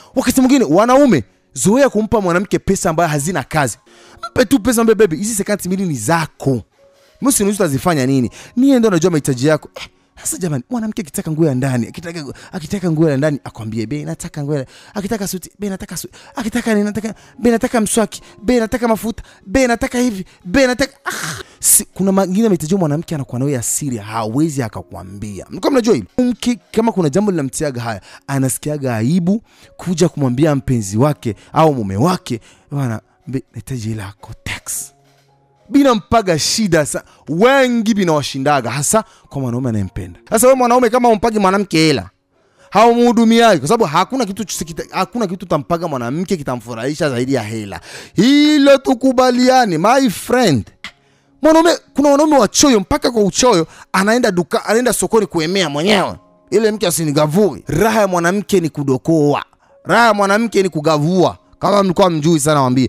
wakati mwingine wanaume zoea kumpa mwanamke pesa ambayo hazina kazi mpe tu pesa mbe bebi hizi sekanti mbili ni zako msinuzi utazifanya nini niye ndo najua mahitaji yako eh, sasa jamani mwanamke akitaka nguo ya ndani akitaka akitaka nguo ya ndani akwambie bei nataka nguo ya akitaka suti bei nataka suti akitaka nini nataka bei nataka mswaki bei nataka mafuta bei nataka hivi bei nataka ah, si, kuna mengine mahitaji mwanamke anakuwa nayo ya siri hawezi akakwambia mlikuwa mnajua hili mke kama kuna jambo linamtiaga haya anasikiaga aibu kuja kumwambia mpenzi wake au mume wake bwana be- nahitaji hela yako tax binampaga shida sa wengi binawashindaga hasa kwa mwanaume anayempenda sasa we mwanaume kama umpagi mwanamke hela haumuhudumiaji kwa sababu hakuna kitu kita, hakuna kitu tampaga mwanamke kitamfurahisha zaidi ya hela hilo tukubaliane my friend mwanaume kuna wanaume wachoyo mpaka kwa uchoyo anaenda duka anaenda sokoni kuemea mwenyewe ile mke asinigavui raha ya mwanamke ni kudokoa raha ya mwanamke ni kugavua kama mlikuwa mjui sana wambie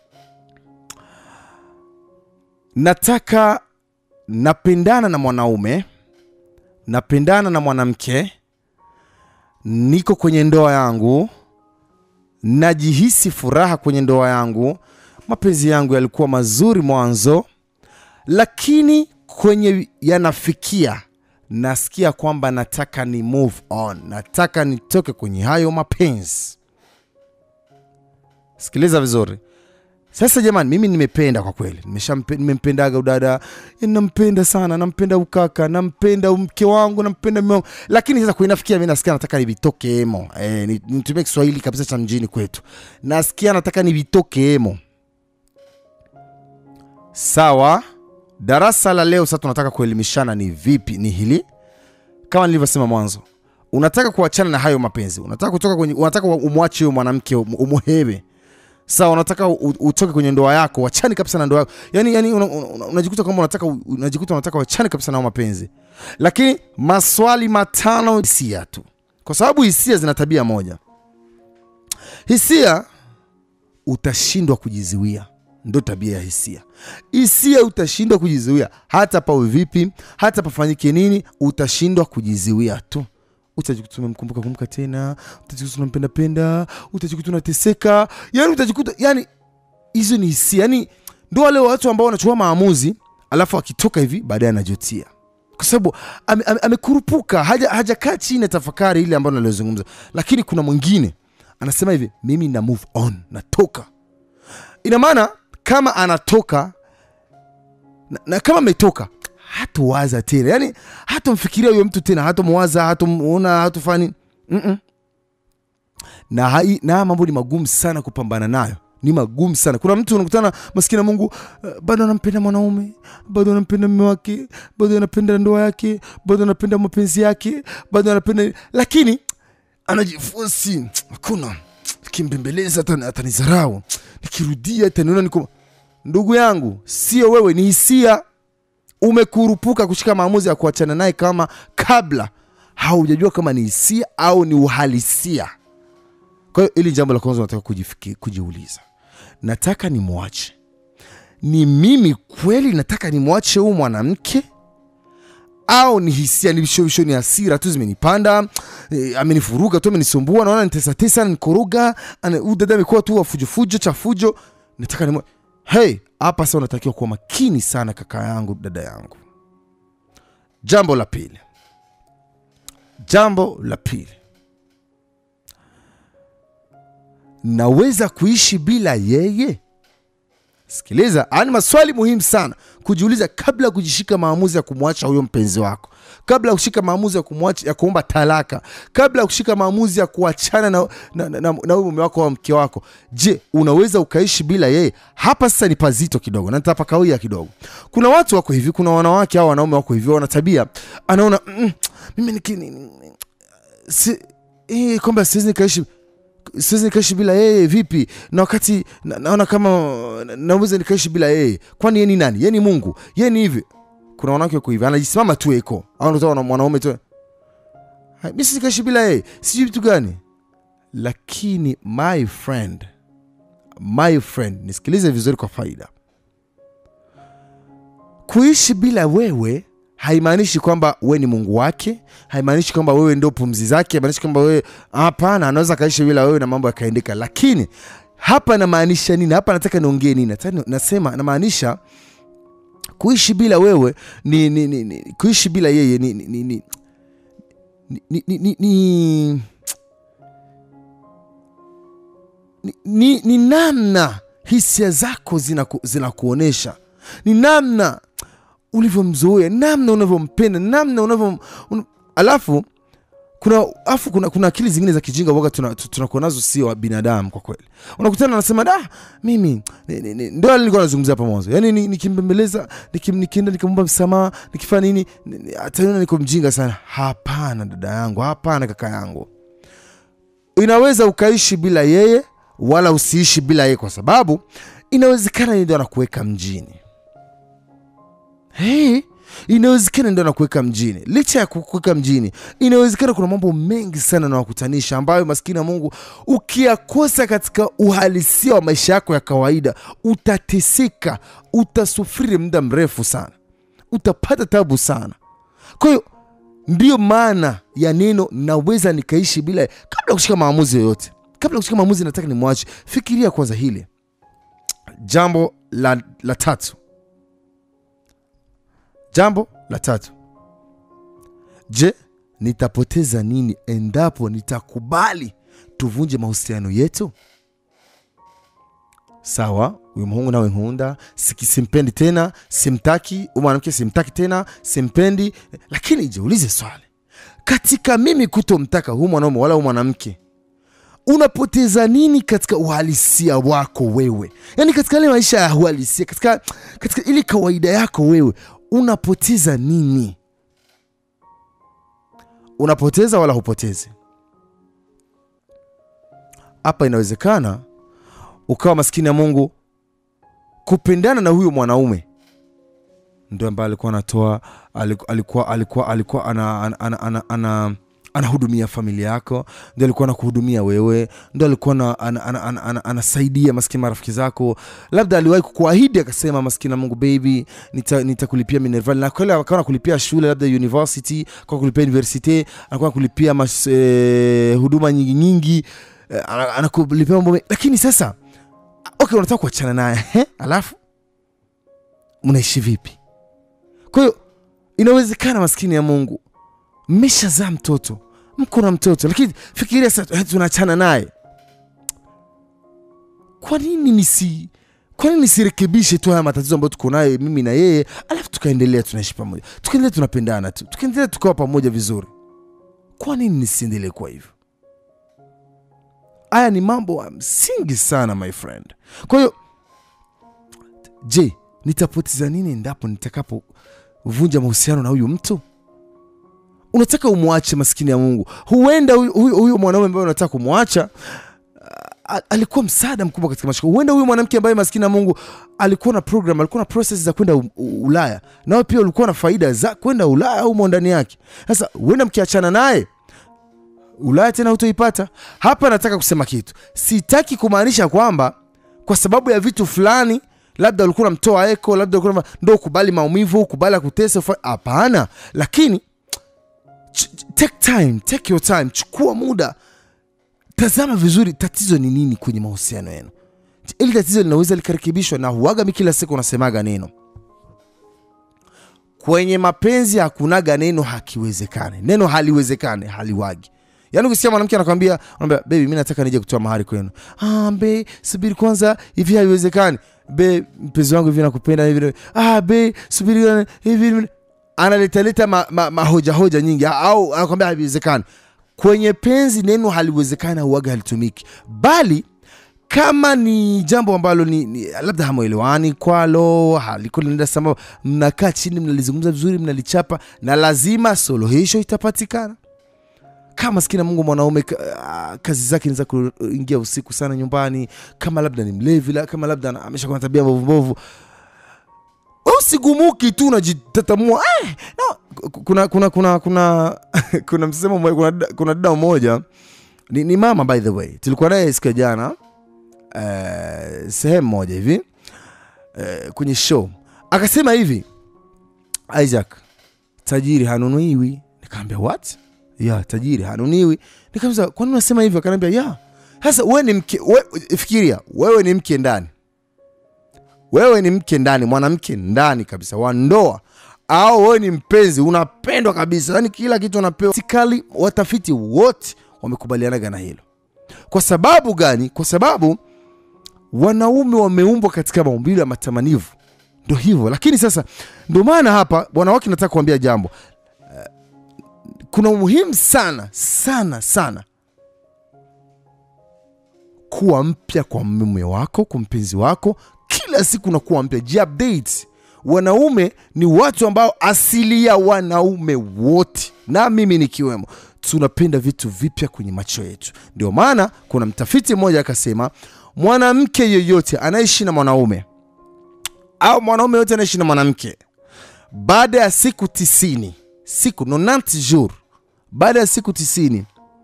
nataka napendana na mwanaume napendana na mwanamke niko kwenye ndoa yangu najihisi furaha kwenye ndoa yangu mapenzi yangu yalikuwa mazuri mwanzo lakini kwenye yanafikia nasikia kwamba nataka ni move on nataka nitoke kwenye hayo mapenzi sikiliza vizuri sasa jamani mimi nimependa kwa kweli Nimeshampe- nimempendaga udada yani nampenda sana nampenda ukaka nampenda mke wangu nampenda mume wangu lakini sasa kuinafikia mi nasikia nataka nivitoke emo e, nitumie kiswahili kabisa cha mjini kwetu nasikia nataka nivitoke emo sawa darasa la leo sasa tunataka kuelimishana ni vipi ni hili kama nilivyosema mwanzo unataka kuachana na hayo mapenzi unataka kutoka kwenye unataka umwache huyo mwanamke um- umuhewe sawa unataka u- utoke kwenye ndoa yako wachani kabisa na ndoa yako yani, yani unajikuta una, una, unajikuta kwamba unataka unajikuta unataka wachani kabisa nao mapenzi lakini maswali matano hisia tu kwa sababu hisia zina tabia moja hisia utashindwa kujizuia ndo tabia ya hisia hisia utashindwa kujizuia hata pawe vipi hata pafanyike nini utashindwa kujizuia tu utajikuta umemkumbuka kumbuka tena utajikuta unampenda penda utajikuta unateseka yani utajikuta yani hizo ni hisia yani ndo wale watu ambao wanachukua maamuzi alafu akitoka hivi baadaye anajutia kwa sababu ame- ame- amekurupuka haja hajakaa chini ya tafakari ile ambayo naliozungumza lakini kuna mwingine anasema hivi mimi na move on natoka ina maana kama anatoka na, na kama ametoka hatowaza tena yani hatomfikiria huyo mtu tena hatomwaza hatomuona hatofani Mm-mm. na hai, na haya mambo ni magumu sana kupambana nayo ni magumu sana kuna mtu unakutana maskini ya mungu uh, bado anampenda mwanaume bado anampenda mme wake bado anapenda ndoa yake bado anapenda mapenzi yake bado anapenda lakini anajifosi hakuna kimbembeleza hata atanizarau nikirudia ataniona niko ndugu yangu sio wewe ni hisia umekurupuka kushika maamuzi ya kuachana naye kama kabla haujajua kama ni hisia au ni uhalisia kwa hiyo ili jambo la kwanza nataka kujifiki- kujiuliza nataka nimwache ni mimi kweli nataka nimwache huu mwanamke au ni hisia ni vishovisho ni hasira tu zimenipanda e, amenifuruga tu amenisumbua naona nitesatesa nikoroga huyu dada amekuwa tu wafujofujo chafujo nataka nimwa hey hapa sasa unatakiwa kuwa makini sana kaka yangu dada yangu jambo la pili jambo la pili naweza kuishi bila yeye sikiliza haya ni maswali muhimu sana kujiuliza kabla ya kujishika maamuzi ya kumwacha huyo mpenzi wako kabla ya kushika maamuzi ya kumwacha ya kuomba talaka kabla ya kushika maamuzi ya kuachana na, na, na, na, na huyo mume wako au mke wako je unaweza ukaishi bila yeye hapa sasa ni pazito kidogo na nitapakawia kidogo kuna watu wako hivi kuna wanawake au wanaume wako hivi wana tabia anaona mm, mimi niki, si, eh, kwamba siwezi nikaishi siwezi nikaishi bila yeye vipi na wakati na, naona kama na- naweza nikaishi bila yeye kwani yeye ni nani yeye ni mungu yeye ni hivi kuna wanawake wako hivi anajisimama tu eko au unatoa na mwanaume tu "Hai, mi siwezi nikaishi bila yeye sijui vitu gani lakini my friend my friend nisikilize vizuri kwa faida kuishi bila wewe haimaanishi kwamba we ni mungu wake haimaanishi kwamba wewe ndio pumzi zake haimaanishi kwamba wewe hapana anaweza akaishi bila wewe na mambo yakaendeka lakini hapa namaanisha nini hapa nataka niongee nini Nataka ni- nasema namaanisha kuishi bila wewe ni, ni, ni, ni kuishi bila yeye ni, ni, ni, ni, ni, ni, ni, ni, ni, ni, ni namna hisia zako zinaku- zinakuonyesha ni namna ulivyomzoea namna unavyompenda namna unavyo un... alafu kuna afu kuna, kuna akili zingine za kijinga waga tunakuwa tuna tunakuwa nazo sio wa binadamu kwa kweli unakutana anasema da mimi ni- ni- ni- ndio nilikuwa nazungumzia hapa mwanzo yani ni- nikimbembeleza nikim, nikienda nikamwomba msamaha nikifanya nini ni- ni- ataniona niko mjinga sana hapana dada yangu hapana kaka yangu inaweza ukaishi bila yeye wala usiishi bila yeye kwa sababu inawezekana yeye ndio anakuweka mjini hey, inawezekana ndio anakuweka mjini licha ya kukuweka mjini inawezekana kuna mambo mengi sana nawakutanisha ambayo maskini ya mungu ukiyakosa katika uhalisia wa maisha yako ya kawaida utateseka utasufiri muda mrefu sana utapata tabu sana kwa hiyo ndiyo maana ya neno naweza nikaishi bila kabla ya kushika maamuzi yoyote kabla ya kushika maamuzi nataka nimwache fikiria kwanza hili jambo la, la tatu jambo la tatu je nitapoteza nini endapo nitakubali tuvunje mahusiano yetu sawa huyu mhungu nawe nkunda siki- simpendi tena simtaki huyu mwanamke simtaki tena simpendi lakini jiulize swali katika mimi kutomtaka huu mwanaume wala huu mwanamke unapoteza nini katika uhalisia wako wewe yaani katika ile maisha ya uhalisia katika, katika ile kawaida yako wewe unapoteza nini unapoteza wala hupotezi hapa inawezekana ukawa maskini ya mungu kupendana na huyo mwanaume ndio ambaye alikuwa anatoa aliku- alikuwa alikuwa alikuwa ana, ana, ana, ana, ana anahudumia familia yako ndio alikuwa anakuhudumia wewe ndio alikuwa ana, ana, ana, ana, ana, anasaidia maskini marafiki zako labda aliwahi kukuahidi akasema maskini na mungu baby nitakulipia nita nitakulipia minerval na kweli akawa nakulipia shule labda university kwa kulipia university anakuwa nakulipia mas, eh, huduma nyingi nyingi eh, ana- anakulipia mambo mengi. lakini sasa okay unataka kuachana naye ehe, alafu mnaishi vipi kwa hiyo inawezekana maskini ya mungu mmeshazaa mtoto mko na mtoto lakini fikiria sasa eh, tunaachana naye kwa nini nisi kwa nini nisirekebishe tu haya matatizo ambayo tuko nayo mimi na yeye alafu tukaendelea tunaishi pamoja tukaendelea tunapendana tu tukaendelea tukawa pamoja vizuri kwa nini nisiendelee kuwa hivyo haya ni mambo ya msingi sana my friend kwa hiyo je nitapoteza nini endapo nitakapovunja mahusiano na huyu mtu unataka umwache maskini ya mungu huenda huyu- huyu huyu mwanaume ambaye unataka kumwacha a- alikuwa msaada mkubwa katika maisha yako. huenda huyu mwanamke ambaye maskini ya mungu alikuwa na program alikuwa na process za kwenda U- U- ulaya nawe pia ulikuwa na faida za kwenda ulaya au umo ndani yake sasa huenda mkiachana naye ulaya tena hutoipata hapa nataka kusema kitu sitaki kumaanisha kwamba kwa sababu ya vitu fulani labda ulikuwa unamtoa eko labda ulikuwa unam- ndo ukubali maumivu ukubali akutesa ufa- hapana lakini ch- ch- take time take your time chukua muda tazama vizuri tatizo ni nini kwenye mahusiano yenu ili tatizo linaweza likarekebishwa na huaga mi kila siku unasemaga neno kwenye mapenzi hakunaga neno hakiwezekane neno haliwezekane haliwagi yaani ukisikia mwanamke anakwambia anaambia bebi mi nataka nije kutoa mahari kwenu ah, be subiri kwanza hivi haiwezekani be mpenzi wangu hivi nakupenda hivi ah, be subiri hivi hivi analetaleta mahoja ma, ma mahoja nyingi au anakwambia haiwezekani kwenye penzi neno haliwezekani auaga halitumiki bali kama ni jambo ambalo ni, ni labda hamwelewani kwalo haliko linaenda sambamba mnakaa chini mnalizungumza vizuri mnalichapa na lazima suluhisho itapatikana kama maskini ya mungu mwanaume ka- ah, kazi zake ni za kuingia usiku sana nyumbani kama labda ni mlevi la- kama labda ana- ameshakuwa na tabia mbovu mbovu usigumuki tu unajitatamua eh, no. kuna kuna kuna kuna kuna msemo mmoja kuna, dada- kuna dada mmoja ni, ni mama by the way tulikuwa naye siku ya jana eh, sehemu moja hivi eh, kwenye show akasema hivi isaac tajiri hanunuiwi nikaambia what ya tajiri hanunuiwi nikaambia kwani unasema hivyo akaniambia ya sasa wewe ni mke we, fikiria wewe ni mke ndani wewe ni mke ndani mwanamke ndani kabisa wa ndoa au wewe ni mpenzi unapendwa kabisa yani kila kitu unapewa sikali watafiti wote wamekubalianaga na hilo kwa sababu gani kwa sababu wanaume wameumbwa katika maumbile ya matamanivu ndo hivyo lakini sasa ndo maana hapa wanawake nataka kuambia jambo Eh, kuna umuhimu sana sana sana kuwa mpya kwa mume wako kwa mpenzi wako kila siku unakuwa mpya jiupdate wanaume ni watu ambao asili ya wanaume wote na mimi nikiwemo tunapenda vitu vipya kwenye macho yetu ndio maana kuna mtafiti mmoja akasema mwanamke yeyote anaishi na mwanaume au mwanaume yote anaishi na mwanamke baada ya siku tisini siku 90 jour baada ya siku tisini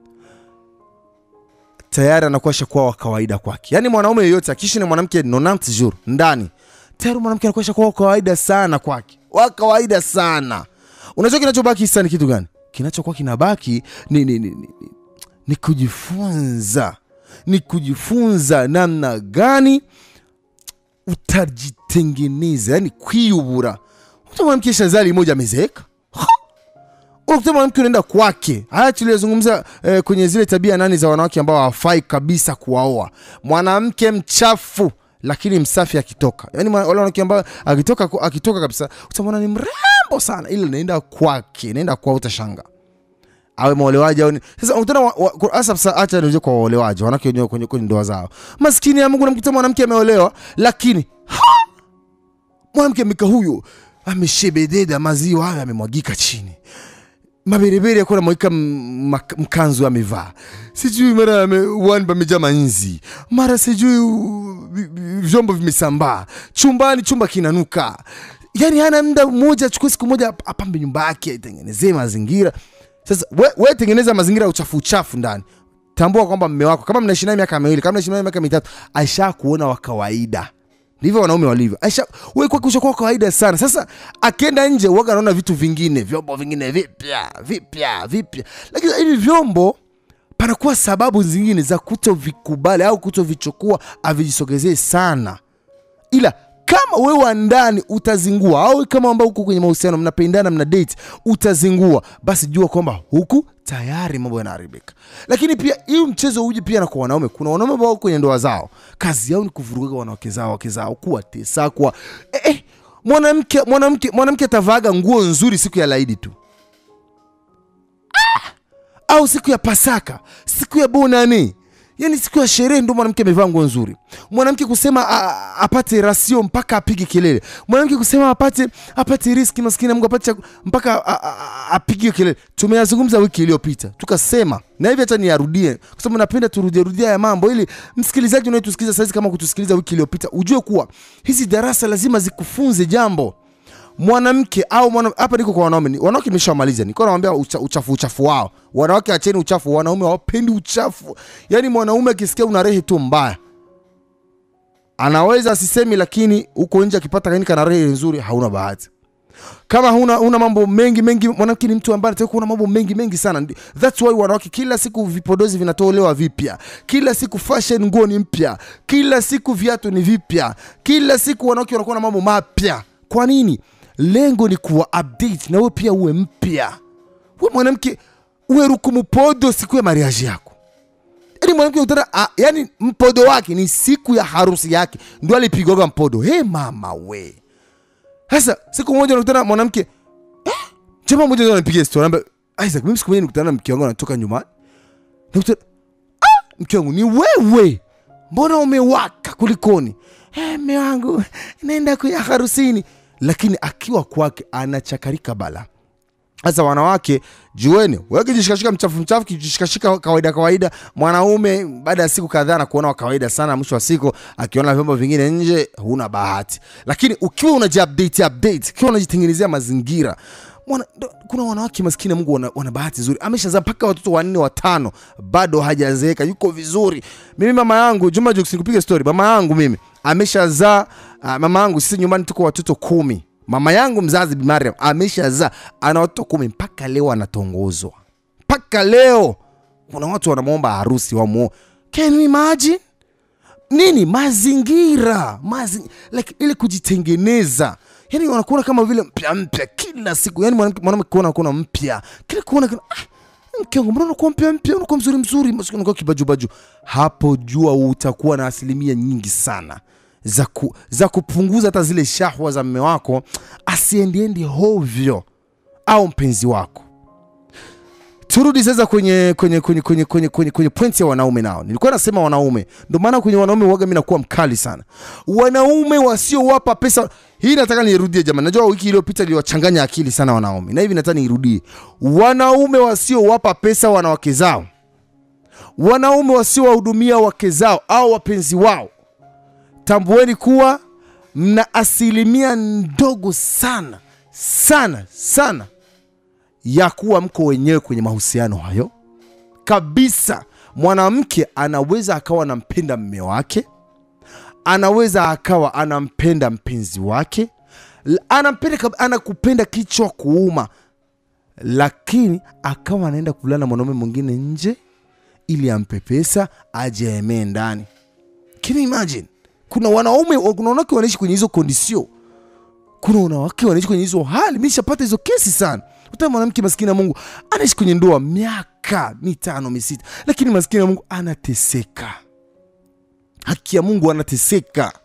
tayari anakuwa shakuwa wa kawaida kwake yaani mwanaume yeyote akiishi na mwanamke 90 jour ndani tayari mwanamke anakuwa shakuwa wa kawaida sana kwake wa kawaida sana unajua kinachobaki sasa ni kitu gani kinachokuwa kinabaki ni, ni, ni, ni, ni, ni kujifunza ni kujifunza namna gani utajitengeneza yani kwiyubura uta mwanamke shazali moja amezeeka Ha! unakuta mwanamke unaenda kwake haya tuliyozungumza eh, kwenye zile tabia nani za wanawake ambao hawafai kabisa kuwaoa mwanamke mchafu lakini msafi akitoka yani mwa- wale wanawake ambao akitoka akitoka kabisa utamwona ni mrembo sana ile naenda kwake naenda kwao utashanga awe mwolewaji au ni- sasa unakutana wa- wa- kwa- hasa sasa acha nije kwa waolewaji wanawake wenyewe kwenye, kwenye ndoa zao maskini ya Mungu namkuta mwanamke ameolewa lakini ha! mwanamke ameka huyo ameshebededa maziwa hayo amemwagika chini maberebere akuwa namwagika m- mak- mkanzu amevaa sijui mara ame- wani pamejaa manzi mara sijui u- vi- vi- vyombo vimesambaa chumbani chumba kinanuka yani hana muda mmoja achukue siku moja ap- apambe nyumba yake aitengenezee mazingira sasa we, we tengeneza mazingira ya uchafu uchafu ndani tambua kwamba mme wako kama mnaishi naye miaka miwili kama mnaishi naye miaka mitatu aisha kuona wa kawaida ndivyo wanaume walivyo aisha we kwake ushakuwa kawaida sana sasa akienda nje uwaga anaona vitu vingine vyombo vingine vipya vipya vipya lakini hivi vyombo panakuwa sababu zingine za kutovikubali au kutovichukua avijisogezee sana ila kama wewe wa ndani utazingua au kama ambao uko kwenye mahusiano mnapendana mna date utazingua basi jua kwamba huku tayari mambo yanaharibika lakini pia hii mchezo uji pia na kwa wanaume kuna wanaume ambao wako kwenye ndoa zao kazi yao ni kuvuruga wanawake zao wake zao kuwatesa kuwa eh, eh, mwanamke mwanamke mwanamke atavaaga nguo nzuri siku ya laidi tu au siku ya pasaka siku ya bonane yani siku ya sherehe ndo mwanamke amevaa nguo nzuri mwanamke kusema a, a- apate rasio mpaka apige kelele mwanamke kusema apate apate riski maskini ya mungu apate chaku- mpaka a- a- a- apige kelele tumeyazungumza wiki iliyopita tukasema na hivi hata niyarudie kwa sababu napenda turudie rudia ya mambo ili msikilizaji unayetusikiliza saizi kama kutusikiliza wiki iliyopita ujue kuwa hizi darasa lazima zikufunze jambo mwanamke au mwana, hapa niko kwa wanaume ni- wanawake nimeshamaliza niko nawambia ucha, uchafu uchafu wao wanawake acheni uchafu wanaume hawapendi uchafu yaani mwanaume akisikia una rehe tu mbaya anaweza asisemi lakini huko nje akipata kaini kana rehe nzuri hauna bahati kama huna, huna mambo mengi mengi mwanamke ni mtu ambaye anataka kuona mambo mengi mengi sana Ndi- thats why wanawake kila siku vipodozi vinatolewa vipya kila siku fashion nguo ni mpya kila siku viatu ni vipya kila siku wanawake wanakuwa na mambo mapya kwa nini lengo ni kuwa update na wewe pia uwe mpya we mwanamke uwe rukumupodo siku ya mariaji yako yani mwanamke utana ah, yani mpodo wake ni siku ya harusi yake ndio alipigwaga mpodo he mama we sasa siku moja nakutana mwanamke eh, jamaa moja ndio anapiga story anambia Isaac mimi siku moja nikutana na mke wangu anatoka nyumbani nakutana ah, mke wangu ni wewe mbona umewaka kulikoni eh, mme wangu naenda kuya harusini lakini akiwa kwake anachakarika bala sasa wanawake jueni wewe kijishikashika mchafu mchafu kijishikashika kawaida kawaida mwanaume baada ya siku kadhaa na kuona wa kawaida sana mwisho wa siku akiona vyombo vingine nje huna bahati lakini ukiwa unajiupdate update ukiwa unajitengenezea mazingira Mwana, ndo- kuna wanawake maskini ya mungu wana, wana bahati nzuri ameshazaa mpaka watoto wanne watano bado hajazeeka yuko vizuri mimi mama yangu juma Jux, nikupiga story mama yangu mimi ameshazaa uh, mama yangu sisi nyumbani tuko watoto kumi mama yangu mzazi Bi Mariam ameshazaa ana watoto kumi mpaka leo anatongozwa mpaka leo kuna watu wanamwomba harusi wamuo can you imagine nini mazingira Mazi, like, ile kujitengeneza yani wanakuona kama vile mpya mpya kila siku yani mwanamke mwanamke kuona kuona mpya kila kuona kila ah, mke wangu mbona unakuwa mpya mpya unakuwa mzuri mzuri masikio unakuwa kibajubaju hapo jua utakuwa na asilimia nyingi sana za, ku, za kupunguza hata zile shahwa za mme wako asiendiendi hovyo au mpenzi wako turudi sasa kwenye kwenye kwenye kwenye kwenye kwenye, kwenye pointi ya wanaume nao nilikuwa nasema wanaume ndio maana kwenye wanaume waga mi nakuwa mkali sana wanaume wasiowapa pesa hii nataka nirudie jamani najua wiki iliyopita iliwachanganya akili sana wanaume na hivi nataka niirudie wanaume wasiowapa pesa wanawake zao wanaume wasiowahudumia wake zao au wapenzi wao tambueni kuwa mna asilimia ndogo sana sana sana ya kuwa mko wenyewe kwenye mahusiano hayo kabisa mwanamke anaweza akawa anampenda mme wake anaweza akawa anampenda mpenzi wake l- anampenda kab- anakupenda kichwa kuuma lakini akawa anaenda kulala na mwanaume mwingine nje ili ampe pesa aje aemee ndani can you imagine kuna wanaume kuna wanawake wanaishi kwenye hizo kondisio kuna wanawake wanaishi kwenye hizo hali mi nishapata hizo kesi sana uta mwanamke maskini ya mungu anaishi kwenye ndoa miaka mitano misita lakini maskini ya mungu anateseka haki ya mungu anateseka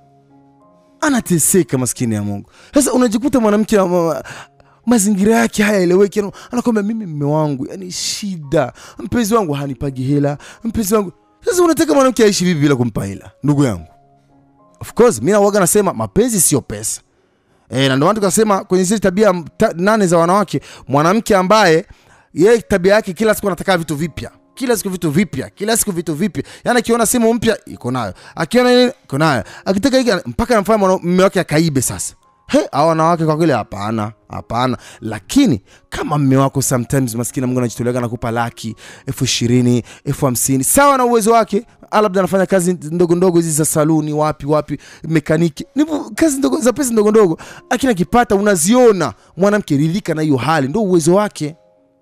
anateseka maskini ya mungu sasa unajikuta mwanamke ma- ma- mazingira yake hayaeleweki yani, anakwambia mimi mme wangu yani shida mpenzi wangu hanipagi hela mpenzi wangu sasa unataka mwanamke aishi vipi bila kumpa hela ndugu yangu of course mi nawaga nasema mapenzi sio pesa e, na ndio maana tukasema kwenye zile tabia ta, nane za wanawake mwanamke ambaye yeye tabia yake kila siku anataka vitu vipya kila siku vitu vipya kila siku vitu vipya yani akiona simu mpya iko nayo akiona nini iko nayo akitaka hiki mpaka anamfanya mwana- mume wake akaibe sasa he hao wanawake kwa kweli hapana hapana lakini kama mme wako sometimes maskini mungu anajitolea anakupa laki elfu ishirini elfu hamsini sawa na uwezo wake Ah, labda anafanya kazi ndogo ndogo hizi za saluni wapi wapi mekaniki ni kazi ndogo za pesa ndogo ndogo lakini akipata unaziona mwanamke ridhika na hiyo hali ndo uwezo wake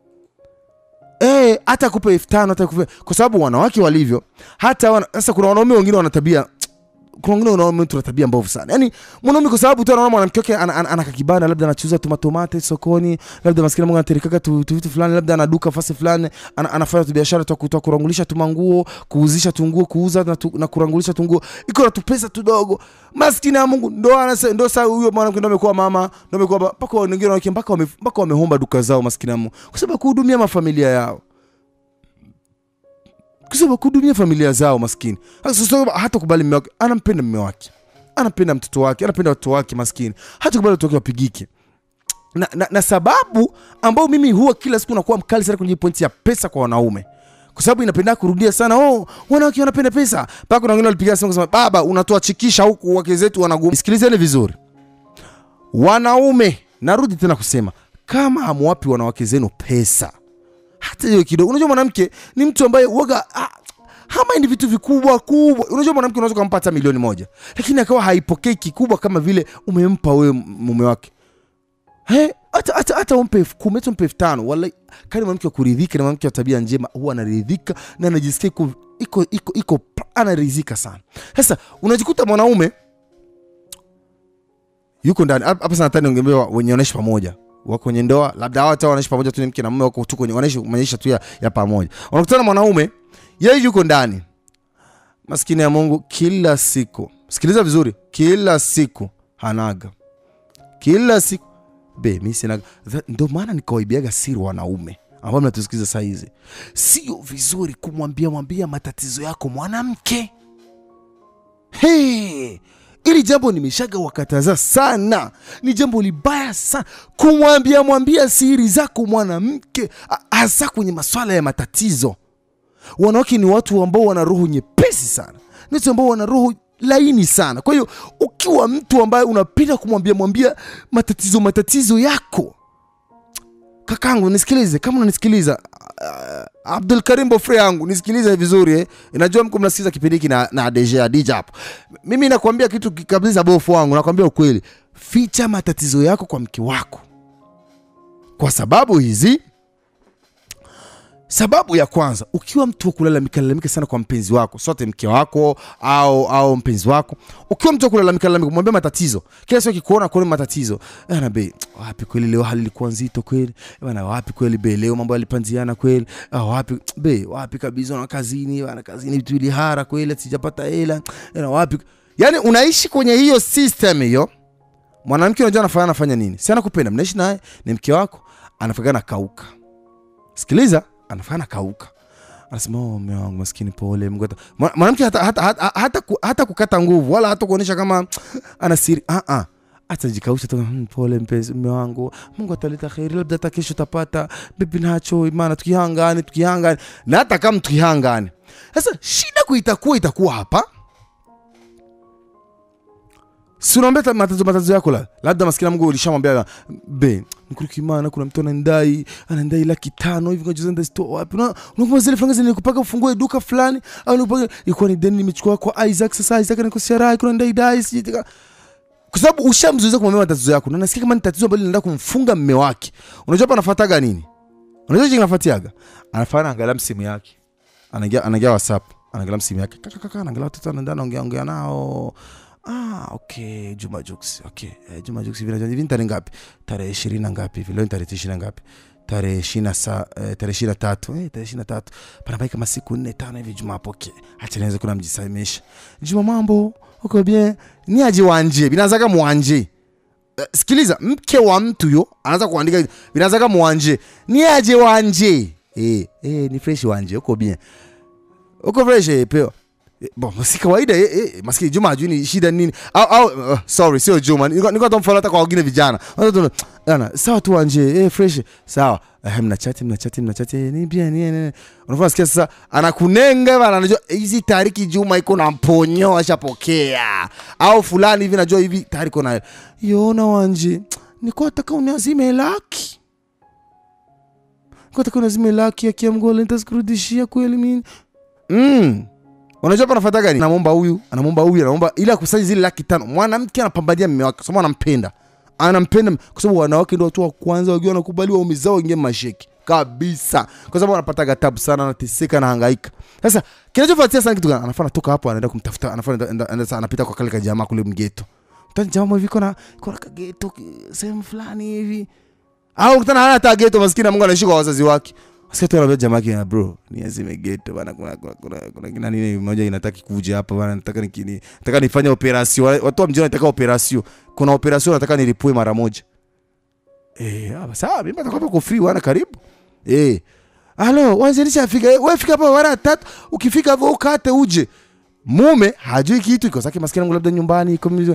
Eh, hata akupe elfu tano hata akupe kwa sababu wanawake walivyo hata wana, sasa kuna wanaume wengine wana tabia kuna wengine wanaume tuna tabia mbovu sana yaani mwanaume kwa sababu tu anaona mwanamke wake ana, ana, ana kakibanda labda anachuza tu matomate sokoni labda maskini mungu anaterekaga tu, tu vitu fulani labda anaduka fasi fulani ana, anafanya tu biashara tu twa kurangulisha tu manguo kuuzisha tu nguo kuuza na, tu, na kurangulisha tu nguo iko na tupesa tudogo maskini ya mungu ndo anase ndo sasa huyo mwanamke ndo amekuwa mama ndo amekuwa ba- mpaka wengine wanawake mpaka wame, mpaka wamehomba duka zao maskini ya mungu kwa sababu ya kuhudumia mafamilia yao kwa sababu ya kuhudumia familia zao maskini Sasa sasa hata kubali mme wake anampenda mme wake anapenda mtoto wake anapenda watoto wake maskini hata kubali watoto wake wapigike na, na, na sababu ambayo mimi huwa kila siku nakuwa mkali sana kwenye pointi ya pesa kwa wanaume kwa sababu inapenda kurudia sana oh, wanawake wanapenda pesa mpaka kuna wengine walipiga simu kusema baba unatoa chikisha huku wake zetu wanagum sikilizeni vizuri wanaume narudi tena kusema kama hamwapi wanawake zenu pesa hata hiyo kidogo unajua mwanamke ni mtu ambaye waga ah, hamaindi vitu vikubwa kubwa unajua mwanamke unaweza ukampa hata milioni moja lakini akawa haipokei kikubwa kama vile umempa wewe mume wake He, hata hata hata umpe elfu kumi hata umpe elfu tano wallahi kani mwanamke wa kuridhika na mwanamke wa tabia njema huwa anaridhika na anajisikia iko iko iko iko anaridhika sana sasa unajikuta mwanaume yuko ndani hapa hapa sana nataka niongee wenye wanaishi pamoja wako kwenye ndoa labda hawa hata wanaishi pamoja tu ni mke na mume wako tu kwenye wanaishi maisha tu ya, ya pamoja unakutana na mwanaume yeye yuko ndani maskini ya Mungu kila siku sikiliza vizuri kila siku hanaga kila siku be mi sina Tha- ndo maana nikawaibiaga siri wanaume ambao mnatusikiza saa hizi sio vizuri kumwambia mwambia matatizo yako mwanamke hey, ili jambo nimeshaga wakataza sana ni jambo libaya sana kumwambia mwambia siri zako mwanamke a- hasa kwenye maswala ya matatizo wanawake ni watu ambao wana roho nyepesi sana ni watu ambao wana roho laini sana kwa hiyo ukiwa mtu ambaye unapenda kumwambia mwambia matatizo matatizo yako kakangu nisikilize kama unanisikiliza uh, abdul karim bofre yangu nisikilize vizuri eh. najua mko mnasikiliza kipindi hiki na, na dj adija hapo mimi nakwambia kitu ki- kabisa bofu wangu nakwambia ukweli ficha matatizo yako kwa mke wako kwa sababu hizi sababu ya kwanza ukiwa mtu wa kulalamika lalamika sana kwa mpenzi wako sote mke wako au au mpenzi wako ukiwa mtu wa kulalamika lalamika mwambie matatizo kila siku akikuona kuona matatizo bana be wapi kweli leo hali ilikuwa nzito kweli bana wapi kweli be leo mambo yalipanziana kweli ah, wapi be wapi kabisa na kazini bana kazini vitu vilihara kweli sijapata hela bana wapi yani unaishi kwenye hiyo system hiyo mwanamke unajua anafanya anafanya nini si anakupenda mnaishi naye ni mke wako anafanya kauka sikiliza anafanya kauka anasema oh, mume wangu maskini pole Mungu ata-" Mwa- mwanamke hata, hata, hata, hata, ku- hata kukata nguvu wala hata kuonyesha kama ana siri ah, ah. atajikausha tu "Hmm, pole mpenzi mume wangu mungu ataleta kheri labda hata kesho utapata bibi nacho imana tukihangane tukihangane na hata kama tukihangane sasa shida kuitakuwa itakuwa hapa si unaambia ta- matatizo matatizo yako la labda maskini mungu ulishamwambia be mkuruki imana kuna mtu anandai anandai laki tano hivi ngoja zenda store wapi Una- unakumbuka zile franga zilikupaka ufungue duka fulani au ulikupaka ilikuwa ni deni nimechukua kwa Isaac sasa Isaac anakosea rai kuna ndai dai sijui kwa sababu ushamzuiza kumwambia matatizo yako na nasikia kama ni tatizo ambalo linaenda kumfunga mme wake unajua hapa anafuataga nini unajua jinsi anafuatiaga anafanya angalia msimu yake anaingia anaingia whatsapp anaangalia msimu yake kaka kaka anaangalia watoto anaenda anaongea ongea nao ah okay Juma Jux okay eh, Juma Jux hivi hivi ni tarehe ngapi tarehe 20 na ngapi hivi leo ni tarehe 20 na ngapi tarehe 20 sa eh, tarehe 23 eh tarehe 23 panabaki kama siku 4 5 hivi Juma apoke acha niweze kuna mjisaimesha Juma mambo uko bien ni aje wanje binazaga mwanje Eh, sikiliza mke wa mtu yo anaanza kuandika binazaga mwanje ni aje wanje eh eh ni fresh wanje uko bien uko fresh eh, peo Eh, bon si kawaida eh, eh, maskini Juma ajui ni shida nini au, au uh, sorry sio Juma niko niko tamfollow hata kwa wengine vijana Watu tu, ana sawa tu anje eh fresh sawa eh, mna chat mna chat mna chat eh, ni bien ni ni unafanya sikia sasa anakunenga bana anajua eh, hizi tariki Juma iko na mponyo ashapokea au fulani hivi najua hivi tayari iko nayo yona wanje niko nataka uniazime laki niko nataka uniazime laki ya kiamgola nitazikurudishia kweli mimi mm unajua hapa anafuata gani anamwomba huyu anamwomba huyu anamwomba ili akusanyi zile laki tano mwanamke anapambania mme wake kwa sababu anampenda anampenda kwa sababu wanawake ndio watu wa kwanza wakiwa wanakubali waume zao waingie masheki kabisa kwa sababu anapata tabu sana anateseka anahangaika sasa kinachofuatia sana kitu gani anafaa anatoka hapo anaenda kumtafuta anafaa anaenda- anaenda- anaenda- anapita kwa kale kajamaa kule mgeto tani jamaa hivi kona kona kageto ki- sehemu fulani hivi au kutana hana hata geto maskini na Mungu anaishi kwa wazazi wake Sikia tu anaambia jamaa yake bro ni azime geto bana kuna kuna kuna, kuna kina nini moja inataka kuja hapa bana nataka nikini nataka nifanye operation watu wa mjini wanataka operation kuna operation nataka nilipue mara moja eh hapa sawa mimi nataka kwa free wana karibu eh Halo, wanzelisha fika. Wewe fika hapa mara tatu, ukifika hapo ukate uje. Mume hajui kitu iko zake maskini yangu labda nyumbani iko mzee.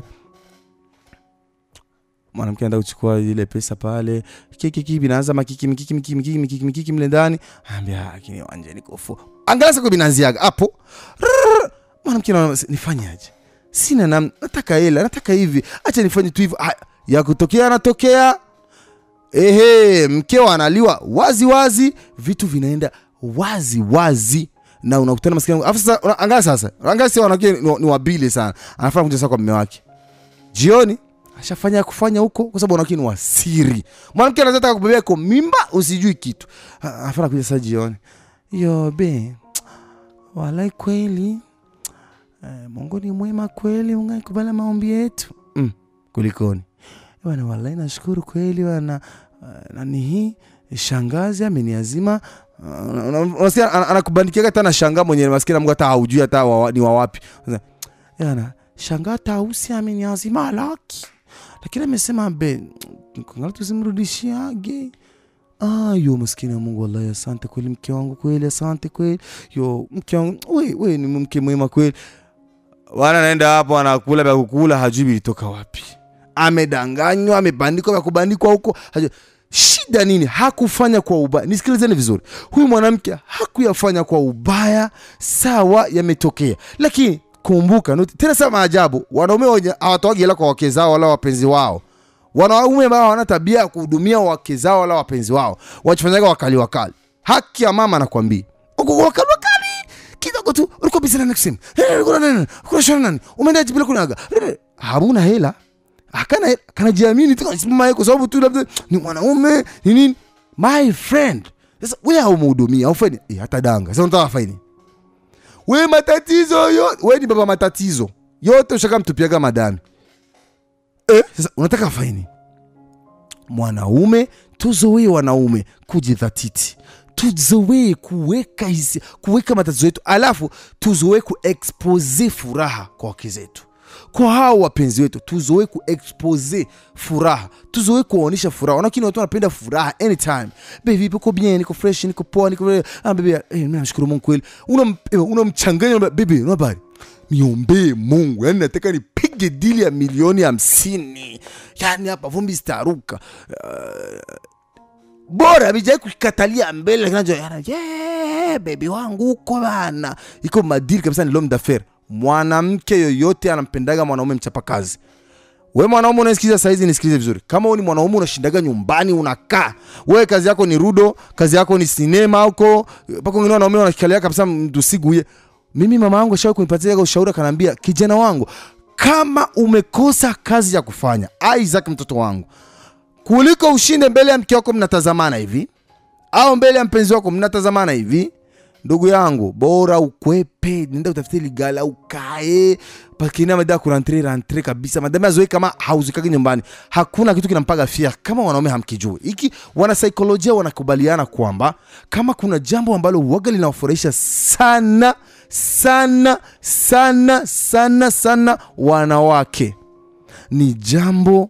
Mwanamke anaenda kuchukua ile pesa pale. Kiki kiki binaanza makiki mikiki mikiki mikiki mikiki mikiki mle ndani. Anambia lakini wanje niko fu. Angalia sasa binaanziaga hapo. Rrrr. Mwanamke anaona nifanyaje? Sina nam, nataka hela, nataka hivi. Acha nifanye tu hivyo. Ah, Ya kutokea anatokea ehe, mkeo analiwa wazi wazi, vitu vinaenda wazi wazi na unakutana maskini. Alafu sasa una- angalia sasa, angalia sasa wanawake ni, ni wabili sana, anafanya kuja sasa kwa mume wake jioni ashafanya ya kufanya huko, kwa sababu wanawake ni wasiri. Mwanamke anaweza taka kubebea kwa mimba, usijui kitu, Ah, anafanya kuja sasa jioni, yo be, walai kweli eh, Mungu ni mwema kweli, Mungu alikubali maombi yetu mm, kulikoni bwana, wallahi nashukuru kweli bwana. Uh, nani hii shangazi ameniazima. Uh, una- una- unasikia ana- anakubandikia hata na shangaa mwenyewe, maskini Mungu hata haujui hata wa, ni wa wapi. Sasa, Yana shangaa tausi ameniazima laki, lakini amesema be kangali tusimrudishiage. Ah, yo maskini wa Mungu, wallahi asante kweli mke wangu kweli, asante kweli yo mke wangu, we, we ni mke mwema kweli. Wana naenda hapo anakula vya kukula, hajui vilitoka wapi amedanganywa amebandikwa vya kubandikwa huko hajui. shida nini hakufanya kwa ubaya nisikilizeni vizuri huyu mwanamke hakuyafanya kwa ubaya sawa yametokea lakini kumbuka noti- tena sasa maajabu wanaume wenye hawatoagi hela kwa wake zao wala wapenzi wao wanaume ambao hawana tabia ya kuhudumia wake zao wala wapenzi wao wachifanyaga wakali wakali haki ya mama nakwambia uko wakali wakali kidogo tu ulikuwa busy na next Eh, ulikuwa na nini ulikuwa na nini umeenda bila kunaga Eh, hamuna hela akana kanajiamini tu kanasimama yeye kwa sababu tu labda ni mwanaume ni nini my friend sasa wewe haumhudumia aufanye eh, hata danga sasa unataka faini we matatizo yote we ni baba matatizo yote ushaka mtupiaga madami eh, sasa unataka faini mwanaume tuzoee wanaume kujidhatiti tuzoee kuweka hisi, kuweka matatizo yetu alafu tuzoee kuexpose furaha kwa wake zetu kwa hao wapenzi wetu tuzoe kuexpose furaha tuzoe kuwaonyesha furaha wanakini watu wanapenda furaha anytime baby niko bien niko fresh niko poa niko ah baby eh mimi namshukuru Mungu kweli unam eh, unamchanganya una baby una habari niombee Mungu yani nataka nipige dili ya milioni hamsini yani hapa vumbi zitaruka bora bijai kukatalia mbele kinacho yeah, bebi wangu uko bana iko madili kabisa ni l'homme d'affaires mwanamke yoyote anampendaga mwanaume mchapakazi we mwanaume unasikiliza saizi nisikilize vizuri kama wewe ni mwanaume unashindaga nyumbani unakaa wewe kazi yako ni rudo kazi yako ni sinema huko mpaka wengine wanaume wanashikalia kabisa mtu siguye mimi mama yangu ashawahi kunipatia ushauri akaniambia kijana wangu kama umekosa kazi ya kufanya Isaac mtoto wangu kuliko ushinde mbele ya mke wako mnatazamana hivi au mbele ya mpenzi wako mnatazamana hivi ndugu yangu bora ukwepe nenda utafute ligala ukae pakina mada kurantre rantre kabisa madame azoe kama hauzikagi nyumbani hakuna kitu kinampaga fia kama wanaume hamkijui hiki wanasaikolojia wanakubaliana kwamba kama kuna jambo ambalo waga linawafurahisha sana sana sana sana sana wanawake ni jambo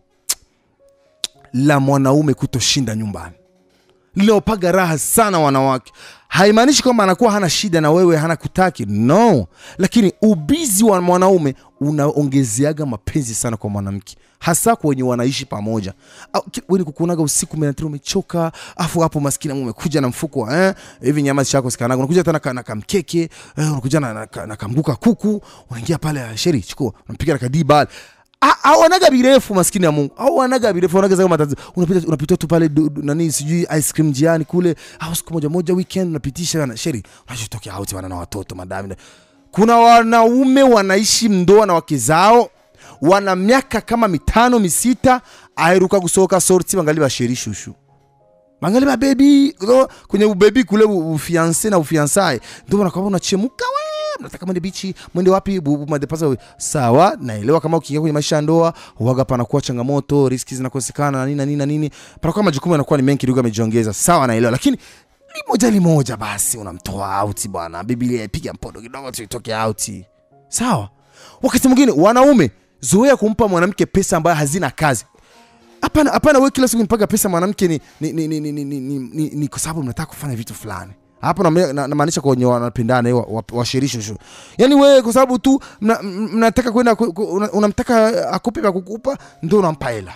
la mwanaume kutoshinda nyumbani linaopaga raha sana wanawake haimaanishi kwamba anakuwa hana shida na wewe hana kutaki no lakini ubizi wa mwanaume unaongezeaga mapenzi sana kwa mwanamke hasa kwa wenye wanaishi pamoja weni kukuonaga usiku menatiri umechoka afu hapo maskini umekuja na mfuko eh, hivi nyama chako sikanaga unakuja tena na kamkeke eh, unakuja na, na, na kamguka kuku unaingia pale sheri chukua unapiga na kadibal awanaga birefu maskini ya Mungu au wanaga birefu wanaga zao matatizo unapita unapita tu pale du, du, nani sijui ice cream jiani kule au siku moja moja weekend unapitisha na sheri unachotokea out wana na watoto madami kuna wanaume wanaishi mndoa na wake zao wana miaka kama mitano misita airuka kusoka sorti bangali basheri shushu bangali ba baby kwenye ubebi kule ufiance na ufiansae ndio wanakuwa unachemuka we mnataka mwende bichi mwende wapi madepasa sawa naelewa kama ukiingia kwenye maisha ya ndoa huaga panakuwa changamoto riski zinakosekana na nini na nini na nini panakuwa majukumu yanakuwa ni mengi kidogo amejiongeza sawa naelewa lakini limoja limoja basi unamtoa auti bwana biblia ipiga mpodo kidogo tuitoke auti sawa wakati mwingine wanaume zoea kumpa mwanamke pesa ambayo hazina kazi hapana hapana wewe kila siku nipaga pesa mwanamke ni ni ni ni, ni, ni, ni, ni, ni kwa sababu mnataka kufanya vitu fulani hapo namaanisha na, na kwenye wanapendana washirisho wa, wa yani wewe kwa sababu tu mnataka kwenda unamtaka akupe vya kukupa ndio unampa hela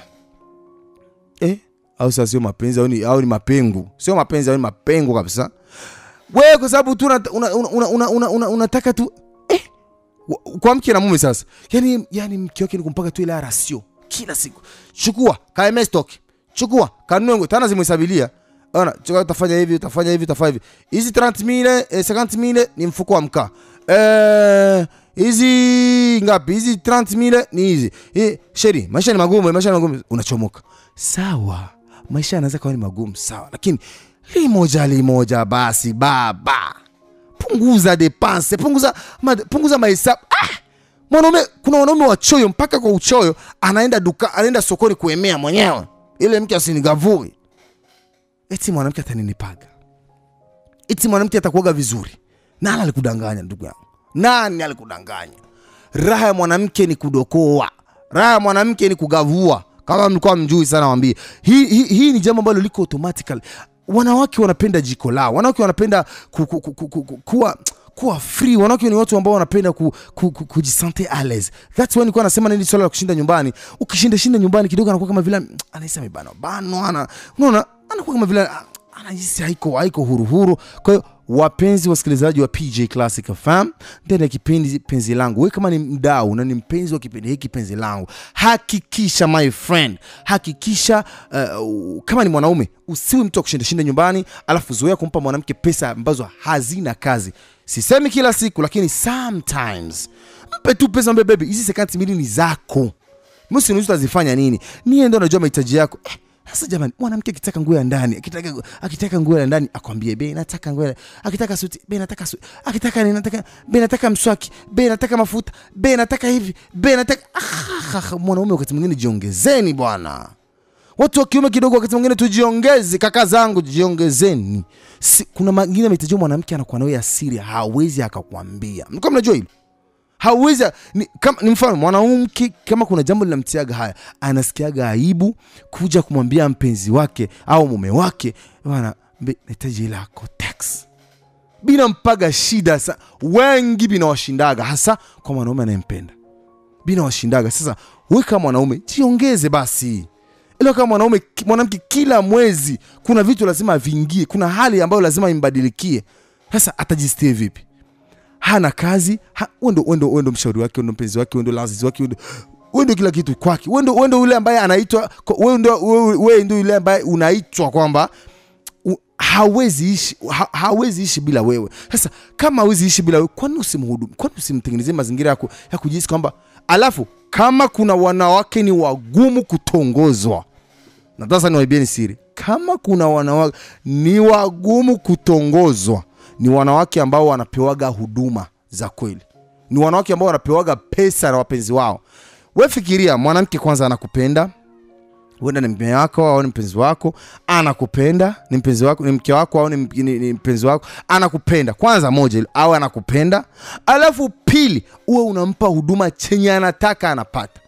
eh? au sasa sio mapenzi au ni, au ni mapengu sio mapenzi au ni mapengo kabisa wewe kwa sababu tu unataka una, una, una, una, una, una tu eh? kwa mke na mume sasa yani, yani mke wake ni kumpaka tu ile rasio kila siku chukua kaeme stock chukua kanunue tana zimhesabilia ona chukua utafanya hivi utafanya hivi utafanya hivi hizi 30000 eh, 50000 ni mfuko wa mkaa eh hizi ngapi hizi 30000 ni hizi eh, sheri maisha ni magumu maisha ni magumu unachomoka sawa maisha yanaweza kuwa ni magumu sawa lakini limoja limoja basi baba punguza depense punguza ma, punguza mahesabu ah! mwanaume kuna wanaume wachoyo mpaka kwa uchoyo anaenda duka anaenda sokoni kuemea mwenyewe ile mke asinigavui eti mwanamke ataninipaga eti mwanamke atakuaga vizuri nani alikudanganya ndugu yangu nani alikudanganya raha ya mwanamke ni kudokoa raha ya mwanamke ni kugavua kama mlikuwa mjui sana wambie hii hi, hi ni jambo ambalo liko automatically wanawake wanapenda jiko lao wanawake wanapenda ku, ku, ku, ku, ku, ku, kuwa kuwa free wanawake ni watu ambao wanapenda ku, ku, ku, kujisante ales thats why nilikuwa nasema nini swala la kushinda nyumbani ukishinda shinda nyumbani kidogo anakuwa kama vile anahisi amebano bano ana unaona anakuwa kama vile anahisi haiko haiko huru huru kwa hiyo wapenzi wasikilizaji wa PJ Classic FM ndani ya kipindi penzi langu, wewe kama ni mdau na ni mpenzi wa kipindi hiki penzi langu, hakikisha my friend, hakikisha uh, kama ni mwanaume usiwe mtu wa kushinda shinda nyumbani, alafu zoea kumpa mwanamke pesa ambazo hazina kazi. Sisemi kila siku, lakini sometimes mpe tu pesa, mbe baby, hizi sekanti mbili ni zako msi utazifanya nini niye ndo najua mahitaji yako eh, sasa jamani mwanamke akitaka nguo ya ndani akitaka akitaka nguo ya ndani akwambie bei nataka nguo ya- akitaka suti bei nataka suti akitaka nini nataka bei nataka mswaki bei nataka mafuta bei nataka hivi bei nataka ah, ah, ah, mwanaume wakati mwingine jiongezeni bwana watu wa kiume kidogo wakati mwingine tujiongeze kaka zangu jiongezeni si, kuna mengine mahitaji ya mwanamke anakuwa nayo ya siri hawezi akakwambia mlikuwa mnajua hilo hawezi ni, kama, ni mfano mwanamke kama kuna jambo linamtiaga haya anasikiaga aibu kuja kumwambia mpenzi wake au mume wake bana mbe- nahitaji hela yako tax binampaga shida sa wengi binawashindaga hasa kwa mwanaume anayempenda binawashindaga sasa we kama mwanaume jiongeze basi ila kama mwanaume ki- mwanamke kila mwezi kuna vitu lazima aviingie kuna hali ambayo lazima imbadilikie sasa atajistie vipi hana kazi ha, wendo, wendo, wendo mshauri wake wendo mpenzi wake wendo lazizi wake wendo, wendo kila kitu kwake wendo, wendo yule ambaye anaitwa wendo, wewe ndo yule ambaye unaitwa kwamba u- hawezi ishi ha, hawezi ishi bila wewe sasa kama hawezi ishi bila wewe kwani usimhudumu kwani usimtengenezee mazingira ya, ku, ya kujihisi kwamba alafu kama kuna wanawake ni wagumu kutongozwa na sasa niwaibieni siri kama kuna wanawake ni wagumu kutongozwa ni wanawake ambao wanapewaga huduma za kweli ni wanawake ambao wanapewaga pesa na wapenzi wao we fikiria mwanamke kwanza anakupenda huenda ni mme wako au ni mpenzi wako anakupenda ni mpenzi wako ni mke wako au ni, m- ni, ni mpenzi wako anakupenda kwanza moja hilo, au anakupenda alafu pili uwe unampa huduma chenye anataka anapata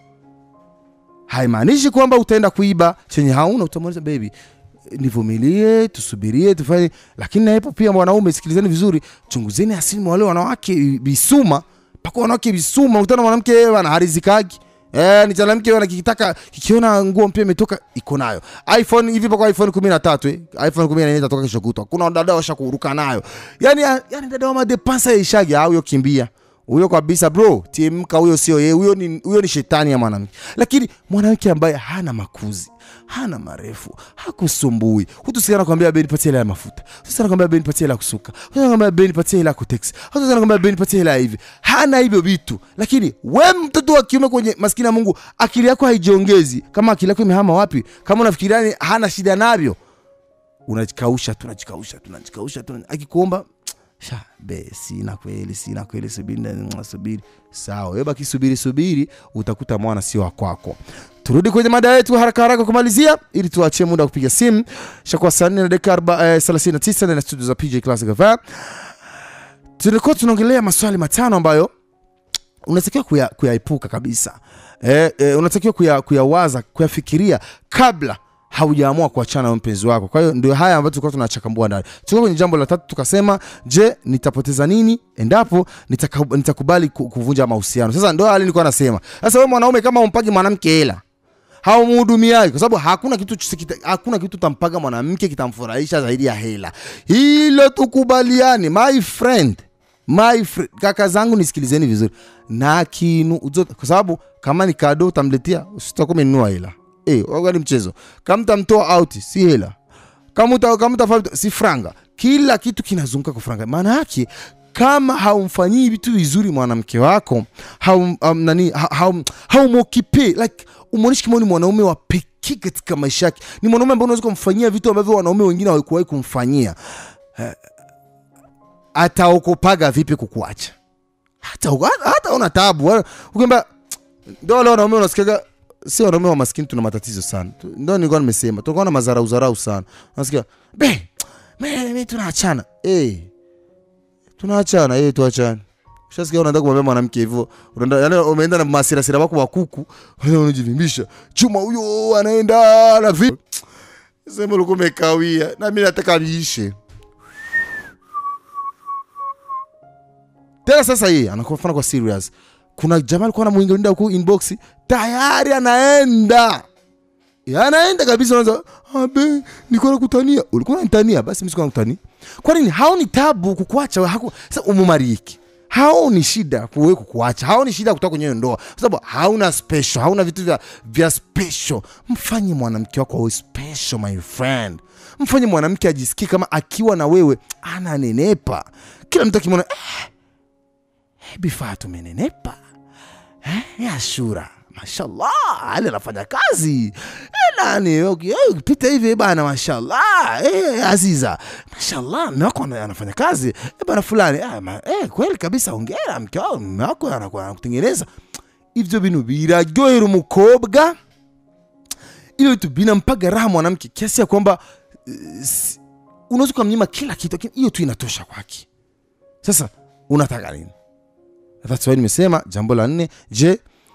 haimaanishi kwamba utaenda kuiba chenye hauna utamwonyesha baby nivumilie tusubirie tufanye lakini naepo pia wanaume sikilizeni vizuri chunguzeni asili mwa wale wanawake bisuma mpaka wanawake bisuma utana mwanamke yeye ana harizikagi Eh, ni mwanamke ana kikitaka kikiona nguo mpya imetoka iko nayo iphone hivi mpaka iphone 13 eh iphone 14 itatoka kesho kutwa kuna dada washa kuruka nayo yani yani dada wa madepansa ishagi au yo kimbia huyo kabisa bro timka huyo sio yeye huyo ni, huyo ni shetani ya mwanamke lakini mwanamke ambaye hana makuzi hana marefu hakusumbui hutusiana kwambia bei nipatie hela ya mafuta hutusiana kwambia bei nipatie hela ya kusuka hutusiana kwambia bei nipatie hela ya kuteksi hutusiana kwambia bei nipatie hela ya hivi hana hivyo vitu lakini we mtoto wa kiume kwenye maskini ya mungu akili yako haijiongezi kama akili yako imehama wapi kama unafikiria ni hana shida navyo unajikausha tunajikausha tunajikausha tuna... akikuomba sha be sina kweli sina kweli subiri na- subiri sawa wewe baki subiri subiri utakuta mwana sio wa kwako turudi kwenye mada yetu haraka haraka kumalizia ili tuachie muda wa kupiga simu shakuwa saa nne na dakika arba- eh, 39 ndani ya studio za pj classic FM. tulikuwa tunaongelea maswali matano ambayo unatakiwa kuya- kuyaepuka kabisa eh, eh, unatakiwa kuya- kuyawaza kuyafikiria kabla haujaamua kuachana na mpenzi wako kwa hiyo ndio haya ambayo tulikuwa tunachakambua ndani tulikuwa kwenye jambo la tatu tukasema je nitapoteza nini endapo nitaka- nitakubali ku- kuvunja mahusiano sasa ndio hali nilikuwa nasema sasa wewe mwanaume kama umpagi mwanamke hela haumhudumiaji kwa sababu hakuna kitu chisikita, hakuna kitu tampaga mwanamke kitamfurahisha zaidi ya hela hilo tukubaliane my friend my friend kaka zangu nisikilizeni vizuri na kinu uzo- kwa sababu kama ni kado utamletea usitakuwa umenunua hela eh waga ni mchezo kama utamtoa out si hela kama uta, kama utafanya si franga kila kitu kinazunguka kwa franga maana yake kama haumfanyii vitu vizuri mwanamke wako haum, um, nani ha- haum, haumokipe like umwonishi kama ni mwanaume wa pekee katika maisha yake ni mwanaume ambaye unaweza kumfanyia vitu ambavyo wanaume wengine hawakuwahi kumfanyia Eh, ataokopaga vipi kukuacha hata hata una tabu Wala- ukiamba ndio wale wanaume unasikiaga si wanaume wa maskini tuna matatizo sana Tu- ndio nilikuwa nimesema tunakuwa na madharau dharau sana unasikia be me, me tunaachana eh tunaachana eh tuachane Ushasikia unaenda kumwambia mwanamke hivyo, unaenda yani umeenda na masirasira wako wa kuku, unaenda unajivimbisha. Chuma huyo anaenda na vi. Sema ulikuwa umekawia na mimi nataka niishe. Tena sasa hii anakuwa mfano kwa serious. Kuna jamaa alikuwa anamuingilia huko inbox tayari anaenda. Ya, anaenda kabisa unaanza abe nilikuwa nakutania. Ulikuwa unanitania basi mimi sikuwa nakutania. Kwa nini? Haoni tabu kukuacha haku sasa umumariki. Haoni shida kuwe kukuacha. Haoni shida kutoka kwenye hiyo ndoa. Kwa sababu hauna special, hauna vitu vya vya special. Mfanye mwanamke wako awe special my friend. Mfanye mwanamke ajisikie kama akiwa na wewe ananenepa. Kila mtu akimwona eh, Hebi Fatu umenenepa eh, ya Ashura mashallah ali anafanya kazi eh, nani okay, eh, ukipita hivi bana mashallah eh, aziza mashallah mme wako ana- anafanya kazi eh, bana fulani ah, ma, eh, kweli kabisa ongera mke wako mme wako anakuwa anakutengeneza ivyo bintu biraryohera umukobwa ivyo vitu binampaga raha mwanamke kiasi ya kwamba eh, si- unaweza ukamnyima kila kitu lakini hiyo tu inatosha kwake sasa unataka nini that's why nimesema jambo la nne je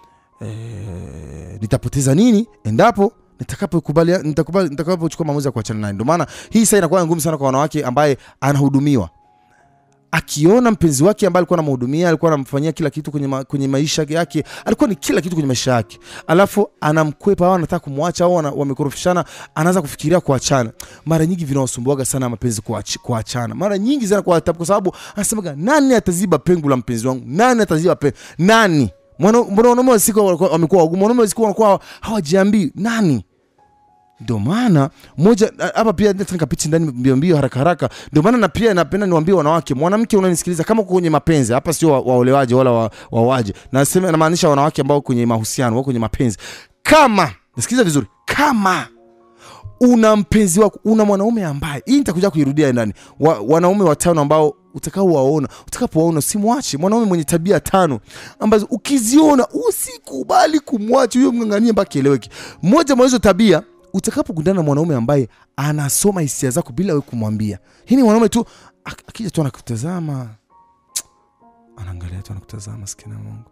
eh, nitapoteza nini endapo nitakapokubalia nitakubali nitakapochukua maamuzi ya kuachana naye ndio maana hii saa inakuwa ngumu sana kwa wanawake ambaye anahudumiwa akiona mpenzi wake ambaye alikuwa anamhudumia alikuwa anamfanyia kila kitu kwenye, ma, kwenye maisha yake alikuwa ni kila kitu kwenye maisha yake alafu anamkwepa au anataka kumwacha au ana- wamekorofishana anaanza kufikiria kuachana mara nyingi vinawasumbuaga sana mapenzi kuach- kuachana mara nyingi sana kwa kwa sababu anasemaga nani ataziba pengo la mpenzi wangu nani ataziba pengo nani Mwana- mbona wanaume wa siku walikuwa- wamekuwa wagumu wanaume wa siku wanakuwa hawajiambii nani ndio maana moja hapa pia nataka nikapichi ndani mbio mbio haraka haraka ndio maana na pia napenda niwaambie wanawake mwanamke unanisikiliza kama uko kwenye mapenzi hapa sio wa- waolewaji wala wa- wawaje nasema namaanisha wanawake ambao kwenye mahusiano wako kwenye mapenzi kama nisikiliza vizuri kama una mpenzi wako una mwanaume ambaye hii nitakuja kuirudia ndani wa, wanaume watano ambao utakaowaona utakapowaona usimwache mwanaume mwenye tabia tano ambazo ukiziona usikubali kumwacha huyo mng'ang'anie mpaka kieleweke moja mwa hizo tabia utakapokutana na mwanaume ambaye anasoma hisia zako bila we kumwambia hii ni mwanaume tu ak- akija tu anakutazama anaangalia tu anakutazama sikina mungu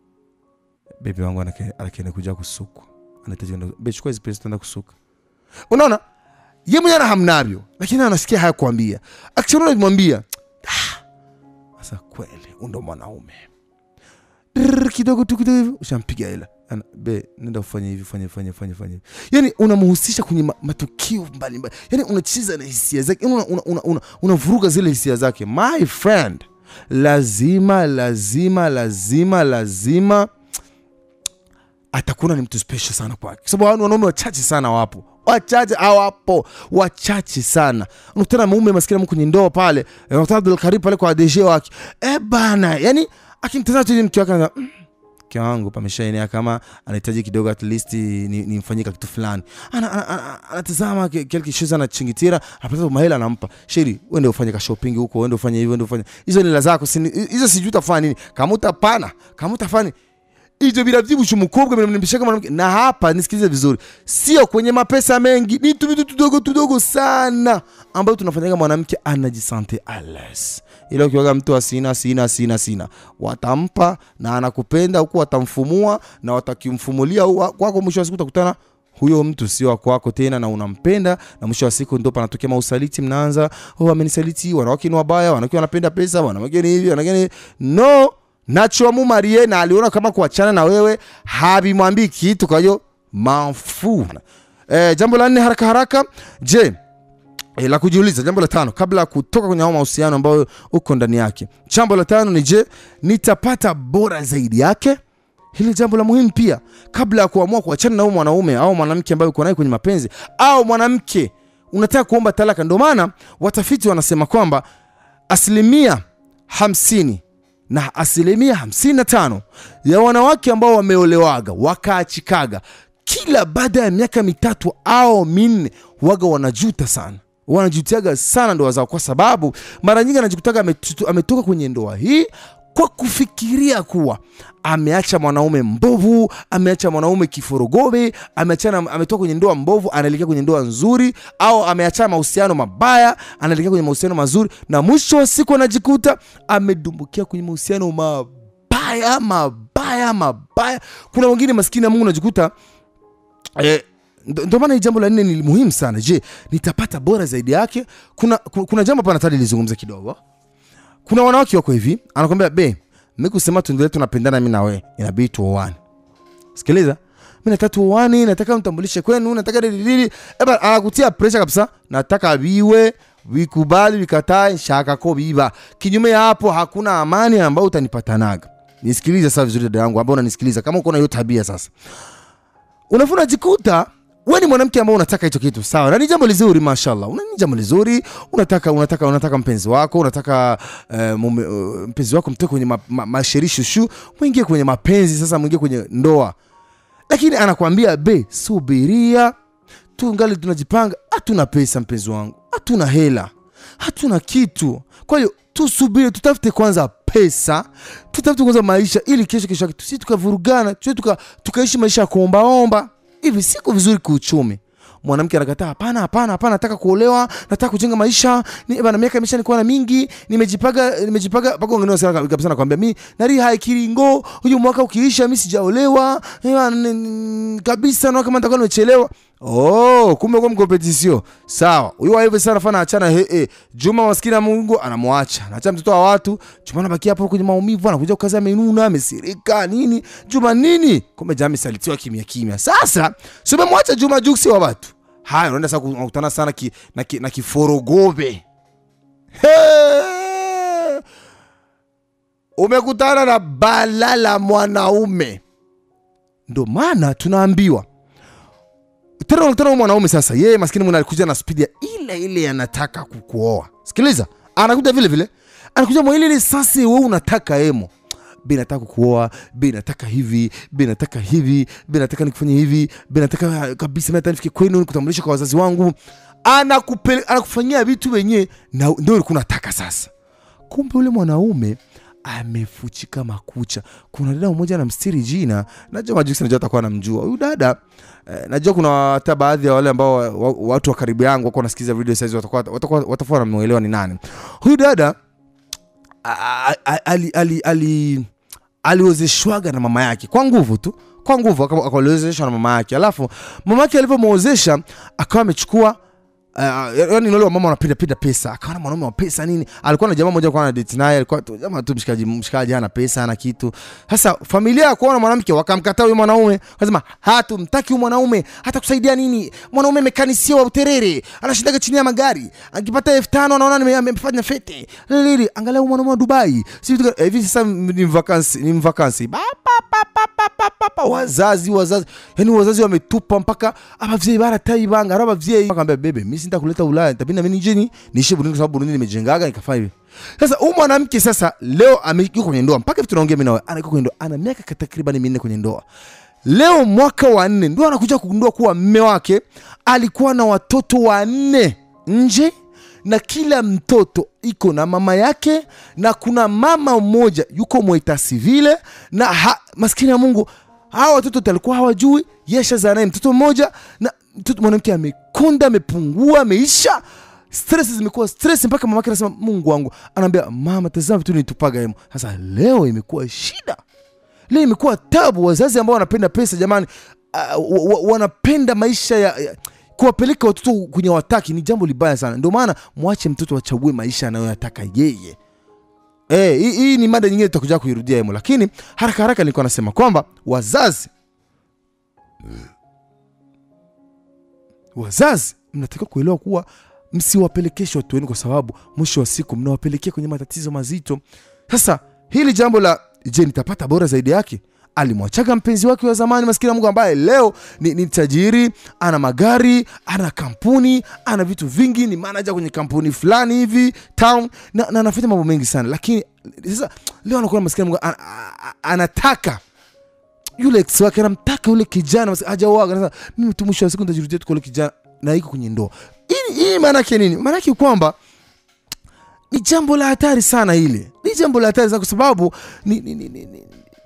bebi wangu anake- anakienda kuja kusukwa anahitaji kwenda- "Babe, chukua hizi pesa tuenda kusuka unaona ye mwenyewe ana hamnavyo lakini anasikia haya kuambia akishaona kumwambia sasa kweli huyu ndo mwanaume Drrr, kidogo tu kidogo hivi ushampiga hela Ana, be nenda ufanye hivi fanye fanye fanye fanye hivi yani unamhusisha kwenye ma, matukio mbalimbali yani unacheza na hisia zake yani unavuruga una, una, una unavuruga zile hisia zake my friend lazima lazima lazima lazima atakuwa ni mtu special sana kwake kwa sababu wanaume wachache sana wapo wachache hawapo wachache sana unakutana mume maskini kwenye ndoa pale unakutana Abdul Karim pale kwa DG wake eh bana yani akimtazama tu yule mke wake anaza mm, mke wangu pameshaenea kama anahitaji kidogo at least ni- nimfanyie ni kitu fulani Ana- ana- ana- anatazama ki- kile kishoza anachingitira anapata mahela anampa sheri uende ufanye ka shopping huko uende ufanye hivi uende ufanye hizo ni la zako si- hizo sijui utafanya nini kama utapana kama utafanya ivyo biravyibusha umukobwa binamnimbishaga mwanamke na hapa nisikilize vizuri sio kwenye mapesa mengi ni tu vitu tudogo tudogo sana ambayo tunafanyaga mwanamke anajisante ales ila ukiwaga mtu asina sina sina sina watampa na anakupenda huku watamfumua na watakimfumulia huwa- kwako mwisho wa siku utakutana huyo mtu sio wa kwako tena na unampenda na mwisho wa siku ndo panatokea mausaliti mnaanza oh, amenisaliti wanawake ni wabaya wanawake wanapenda pesa wanawake ni hivi wanawake ni hivi." no nachomu marie na aliona kama kuachana na wewe habimwambii kitu kwa hiyo mafu e, jambo la nne haraka haraka je E, la kujiuliza jambo la tano kabla ya kutoka kwenye hao mahusiano ambayo uko ndani yake jambo la tano ni je nitapata bora zaidi yake hili jambo la muhimu pia kabla ya kuamua kuachana na huyo mwanaume au mwanamke ambaye uko naye kwenye mapenzi au mwanamke unataka kuomba talaka ndio maana watafiti wanasema kwamba asilimia hamsini na asilimia hamsini na tano ya wanawake ambao wameolewaga wakaachikaga kila baada ya miaka mitatu au minne waga wanajuta sana wanajutiaga sana ndoa zao kwa sababu mara nyingi anajikutaga ametu- ametoka kwenye ndoa hii kwa kufikiria kuwa ameacha mwanaume mbovu ameacha mwanaume kiforogobe ameachana ametoka kwenye ndoa mbovu anaelekea kwenye ndoa nzuri au ameachana mahusiano mabaya anaelekea kwenye mahusiano mazuri na mwisho wa siku anajikuta amedumbukia kwenye mahusiano mabaya mabaya mabaya kuna wengine maskini ya mungu anajikuta eh, ndo ndo maana hii jambo la nne ni muhimu sana je nitapata bora zaidi yake kuna, kuna, kuna jambo hapa nataka nilizungumza kidogo kuna wanawake wako hivi anakwambia be mi kusema tuendelee tunapendana mi na we inabidi tuoane sikiliza mi nataka tuoane nataka mtambulishe kwenu nataka dilidili eba anakutia presha kabisa nataka viwe vikubali vikatae shakako biba kinyume ya hapo hakuna amani ambayo utanipatanaga nisikilize sasa vizuri dada yangu ambao unanisikiliza kama uko na hiyo tabia sasa unafu unajikuta we ni mwanamke ambao unataka hicho kitu sawa na ni jambo lizuri mashallah Una- ni jambo lizuri unataka unataka unataka mpenzi wako unataka uh, mume, uh, mpenzi wako mtoke kwenye ma, ma, masheri shushu mwingie kwenye mapenzi sasa mwingie kwenye ndoa lakini anakwambia be subiria tungali tunajipanga hatuna pesa mpenzi wangu hatuna hela hatuna kitu kwa hiyo tusubiri tutafute kwanza pesa tutafute kwanza maisha ili kesho kesho yake tusi tukavurugana tusi tuka, tukaishi maisha ya kuombaomba hivi siko vizuri kiuchumi mwanamke anakataa hapana hapana hapana nataka kuolewa nataka kujenga maisha ni, bana miaka imesha nikuwa na mingi nimejipaga nimejipaga paka wengine wasema kabisa nakwambia mi nari haikiringo huyu mwaka ukiisha mi sijaolewa eh, bana, n- kabisa na kama nitakuwa nimechelewa oh kumbe kwa mkompetisio sawa huyu wa hivi sana fana achana he, he. Juma maskini ya Mungu anamwacha anaacha mtoto wa watu Juma anabaki hapo kwenye maumivu anakuja kukaza amenuna amesirika nini Juma nini kumbe jamaa amesalitiwa kimya kimya sasa si umemwacha Juma Juksi wa watu haya unaenda sasa kukutana sana ki, na, ki, na kiforogobe He! umekutana na bala la mwanaume ndo maana tunaambiwa tena unakutana na mwanaume sasa yeye maskini mwana alikuja na spidi ya ile ile anataka kukuoa sikiliza anakuja vile vile anakuja mwa ile ile sasa wewe unataka emo bi nataka kukuoa bi nataka hivi bi nataka hivi bi nataka nikufanye hivi bi nataka kabisa mimi nataka nifike kwenu nikutambulisha kwa wazazi wangu anakupele anakufanyia vitu wenyewe na ndio ulikuwa unataka sasa kumbe ule mwanaume amefuchika makucha kuna dada mmoja anamstiri jina najua majuksi najua atakuwa anamjua huyu dada eh, najua kuna hata baadhi ya wale ambao wa, wa, watu wa karibu yangu wako wanasikiza video saizi watakuwa watakuwa watakuwa wanamuelewa ni nani huyu dada a- a- ali- ali- ali- aliozeshwaga na mama yake kwa nguvu tu kwa nguvu aka- akaliozeshwa na mama yake alafu mama yake alivyomwozesha akawa amechukua Uh, yani wale wamama wanapenda pesa akawa na mwanaume wa pesa nini alikuwa na jamaa mmoja alikuwa na date naye alikuwa tu jamaa tu mshikaji mshikaji hana pesa hana kitu sasa familia ya kuona mwanamke wakamkataa huyo mwanaume wakasema hatumtaki huyu mwanaume hata kusaidia nini mwanaume mekanisia wa uterere anashindaga chini ya magari akipata elfu tano anaona nime- amefanya fete lili angalia huyu mwanaume wa Dubai si vitu gani- eh, hivi sasa ni vakansi ni vakansi ba pa pa pa pa pa pa pa wazazi wazazi yani wazazi wametupa mpaka abavyeyi baratayibanga ari abavyeyi akambia bebe mimi sindakuleta Ulaya itabidi na mimi nije ni niishi Burundi kwa sababu Burundi nimejengaga nikafanya hivi sasa huyu mwanamke sasa leo amekuwa kwenye ndoa mpaka vitu tunaongea mimi nawe anakuwa kwenye ndoa ana miaka takriban minne kwenye ndoa leo mwaka wa nne ndo anakuja kugundua kuwa mme wake alikuwa na watoto wanne nje na kila mtoto iko na mama yake na kuna mama mmoja yuko mwita sivile na ha, maskini ya mungu hawa watoto wote alikuwa hawajui yeshazaa naye mtoto mmoja na mtoto mwanamke amekonda amepungua ameisha stress zimekuwa stress mpaka mamake anasema mungu wangu anaambia mama tazama vitu nitupaga hemo sasa leo imekuwa shida leo imekuwa tabu wazazi ambao wanapenda pesa jamani uh, wa, wa, wanapenda maisha ya, ya kuwapeleka watoto kwenye wataki ni jambo libaya sana ndio maana mwache mtoto achague maisha anayoyataka yeye Eh, hii hii ni mada nyingine tutakuja kuirudia hemo lakini haraka haraka nilikuwa nasema kwamba wazazi wazazi mnatakiwa kuelewa kuwa msiwapelekeshe watu wenu kwa sababu mwisho wa siku mnawapelekea kwenye matatizo mazito sasa hili jambo la je nitapata bora zaidi yake alimwachaga mpenzi wake wa zamani maskini ya mungu ambaye leo ni, ni tajiri ana magari ana kampuni ana vitu vingi ni manaja kwenye kampuni fulani hivi town na, na anafanya mambo mengi sana lakini sasa leo anakuwa maskini ya mungu an, a- a- anataka yule ex wake anamtaka yule kijana basi hajaoaga sasa mimi tu mwisho wa siku nitajirudia tu kwa yule kijana na iko kwenye ndoa hii hii maana yake nini maana yake kwamba ni jambo la hatari sana hili ni jambo la hatari sana kwa sababu ni, ni, ni, ni, ni,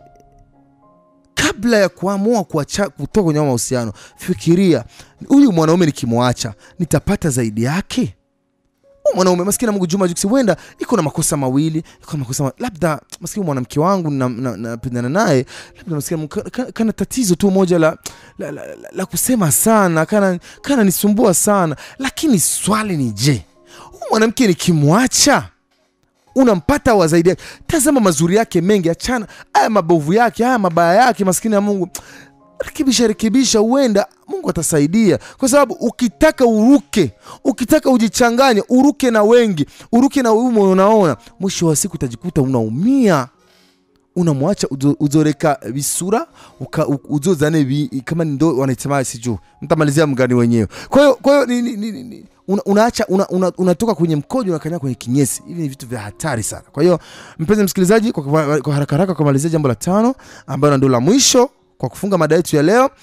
kabla ya kuamua kuacha kutoka kwenye hayo mahusiano fikiria huyu mwanaume nikimwacha nitapata zaidi yake Huyu mwanaume maskini ya Mungu Juma Jux huenda iko na makosa mawili iko na makosa ma... labda maskini mwanamke wangu napendana na, napendana naye labda maskini ya Mungu kana, kana, kana tatizo tu moja la, la, la, la, la kusema sana kana, kana nisumbua sana lakini swali ni je huyu mwanamke nikimwacha unampata wa zaidi yake tazama mazuri yake mengi achana haya mabovu yake haya mabaya yake maskini ya mungu rekebisha rekebisha huenda mungu atasaidia kwa sababu ukitaka uruke ukitaka ujichanganye uruke na wengi uruke na umo unaona mwisho wa siku utajikuta unaumia unamwacha uzo- uzoreka visura uka- u- uzozane vi, kama ndo wanaisema sijuu mtamalizia mgani wenyewe kwa hiyo kwa hiyo ni- ni- ni- ni- ni- una, unaacha una, una, unatoka kwenye mkojo unakanya kwenye kinyesi hivi ni vitu vya hatari sana kwa hiyo mpenzi msikilizaji kwa, kwa, kwa haraka haraka kumalizia jambo la tano ambayo ndo la mwisho kwa kufunga mada yetu ya leo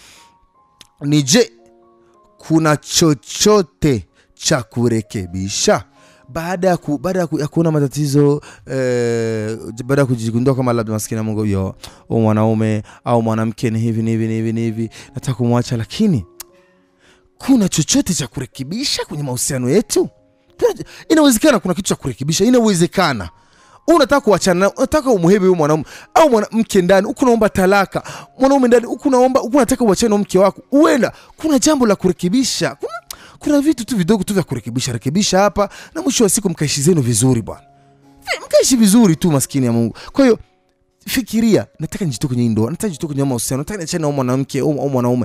ni je kuna chochote cha kurekebisha baada ya ku, baada ya ku, ya kuona matatizo eh, baada ya kujigundua kama labda maskini ya Mungu yo au mwanaume au mwanamke ni hivi ni hivi ni hivi ni hivi, nataka kumwacha, lakini kuna chochote cha kurekebisha kwenye mahusiano yetu? Kuna- Inawezekana kuna kitu cha kurekebisha, inawezekana unataka kuachana naye, unataka umuhebe huyo mwanaume au mwanamke ndani, huku unaomba talaka, mwanaume ndani, huku unaomba, huku unataka uachane na mke wako, huenda kuna jambo la kurekebisha, kuna, kuna vitu tu vidogo tu vya kurekebisha rekebisha hapa, na mwisho wa siku mkaishi zenu vizuri bwana, Vi- mkaishi vizuri tu, maskini ya Mungu. Kwa hiyo fikiria, nataka nijitoe kwenye hii ndoa, nataka nijitoe kwenye haya mahusiano, nataka niachane na huyu mwanamke au au mwanaume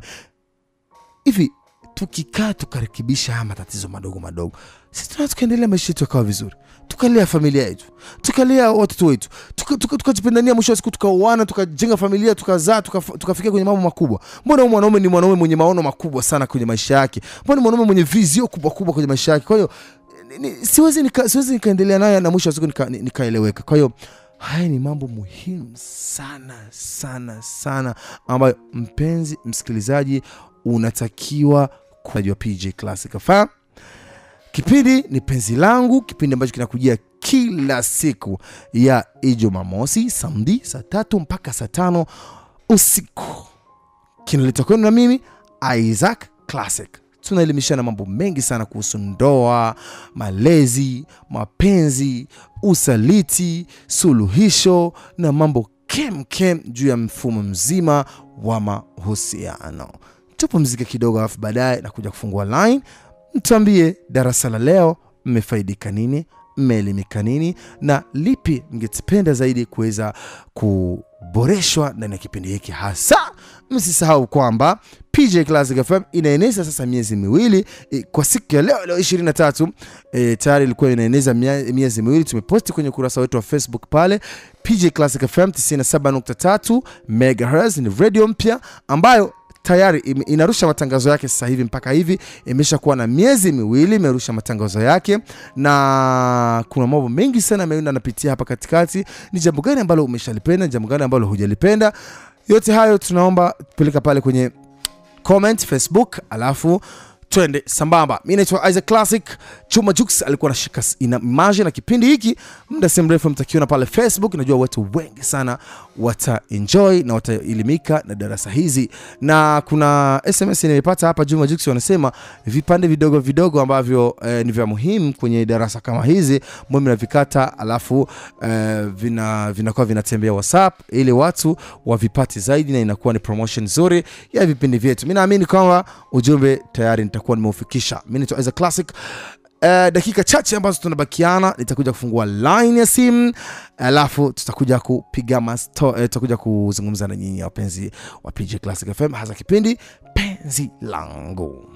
hivi tukikaa tukarekebisha haya matatizo madogo madogo, sisi tunaweza tukaendelea maisha yetu yakawa vizuri, tukalea familia yetu, tukalea watoto wetu, tukajipendania tuka, tukajipendania, mwisho wa siku tukaoana, tukajenga familia, tukazaa, tukafikia tuka kwenye mambo makubwa. Mbona huyu mwanaume ni mwanaume mwenye maono makubwa sana kwenye maisha yake? Mbona ni mwanaume mwenye vizio kubwa kubwa kwenye maisha yake? Kwa hiyo ni- ni- siwezi nika, siwezi nikaendelea naye na mwisho wa siku nika- ni- nikaeleweka. Kwa hiyo haya ni mambo muhimu sana sana sana ambayo mpenzi msikilizaji unatakiwa kujua PJ Classic FM. Kipindi ni penzi langu, kipindi ambacho kinakujia kila siku ya Ijumamosi, Samedi saa tatu mpaka saa tano usiku, kinaletwa kwenu na mimi Isaac Classic. Tunaelimishana mambo mengi sana kuhusu ndoa, malezi, mapenzi, usaliti, suluhisho na mambo kem kem juu ya mfumo mzima wa mahusiano. Tupumzike kidogo, alafu baadaye na kuja kufungua line mtuambie darasa la leo mmefaidika nini mmeelimika nini na lipi mngependa zaidi kuweza kuboreshwa ndani ya kipindi hiki hasa msisahau kwamba pj classic fm inaeneza sasa miezi miwili e, kwa siku ya leo leo 23 e, tayari ilikuwa inaeneza mia- miezi miwili tumeposti kwenye ukurasa wetu wa facebook pale pj classic fm 97.3 megahertz ni radio mpya ambayo tayari ime- inarusha matangazo yake sasa hivi mpaka hivi imesha kuwa na miezi miwili imerusha matangazo yake na kuna mambo mengi sana ameenda anapitia hapa katikati ni jambo gani ambalo umeshalipenda ni jambo gani ambalo hujalipenda yote hayo tunaomba peleka pale kwenye comment facebook alafu twende sambamba mi naitwa isaac classic chuma jux alikuwa anashika s- ina image na kipindi hiki muda si mrefu mtakiona pale facebook najua watu wengi sana wataenjoy na wataelimika na darasa hizi na kuna sms nimepata hapa juma jux wanasema vipande vidogo vidogo ambavyo eh, ni vya muhimu kwenye darasa kama hizi mwe mnavikata alafu eh, vina vinakuwa vinatembea whatsapp ili watu wavipate zaidi na inakuwa ni promotion nzuri ya vipindi vyetu mi naamini kwamba ujumbe tayari nitakuwa nimeufikisha mi naitwa Isaac classic Uh, dakika chache ambazo tunabakiana nitakuja kufungua line ya simu alafu tutakuja kupiga masto, uh, tutakuja kuzungumza na nyinyi wapenzi wa PJ Classic FM hasa kipindi penzi langu